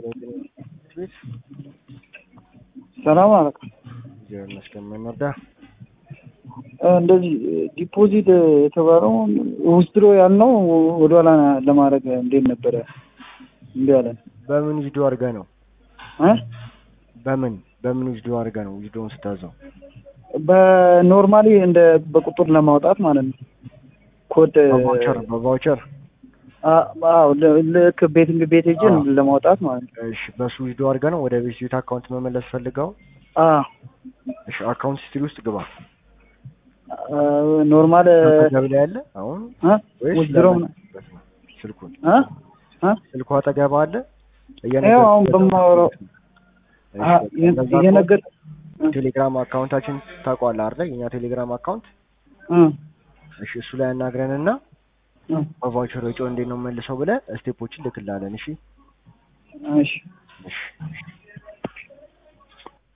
ቤት ሰላም አለኩም። እግዚአብሔር ይመስገን። ምን ነዳ? እንደዚህ ዲፖዚት የተባለው ውስድሮ ያልነው ወደኋላ ለማድረግ እንዴት ነበረ? እምቢ አለን። በምን ቪዲዮ አድርገህ ነው? እ በምን በምን ቪዲዮ አድርገህ ነው ቪዲዮውን ስታዘው? በኖርማሊ እንደ በቁጥር ለማውጣት ማለት ነው። ኮድ በቫውቸር በቫውቸር አ- አዎ ል- ልክ ቤቲንግ ቤት ሄጄ አዎ። ለማውጣት ማለት ነው። እሺ፣ በሱ ቪዲዮ አድርገህ ነው ወደ ቤት ቤት አካውንት መመለስ ፈልገው? አዎ እሺ፣ አካውንት ሂስትሪ ውስጥ ግባ። አ፣ ኖርማል አጠገብ ላይ ያለ አሁን እ ወይስ ውስድሮ ለመለስበት ነው? ስልኩን እ እ ስልኩ አጠገብ አለ? ይኸው አሁን በማወራው እሺ፣ አ፣ በቃ እንደዛ ይሄ ከሆነ ነገር ቴሌግራም አካውንታችን ታውቀዋለህ አይደል? የኛ ቴሌግራም አካውንት እ እሺ፣ እሱ ላይ አናግረንና እ በቫውቸር ወጪው እንዴት ነው መልሰው ብለህ ስቴፖችን ልክላለን። እሺ እሺ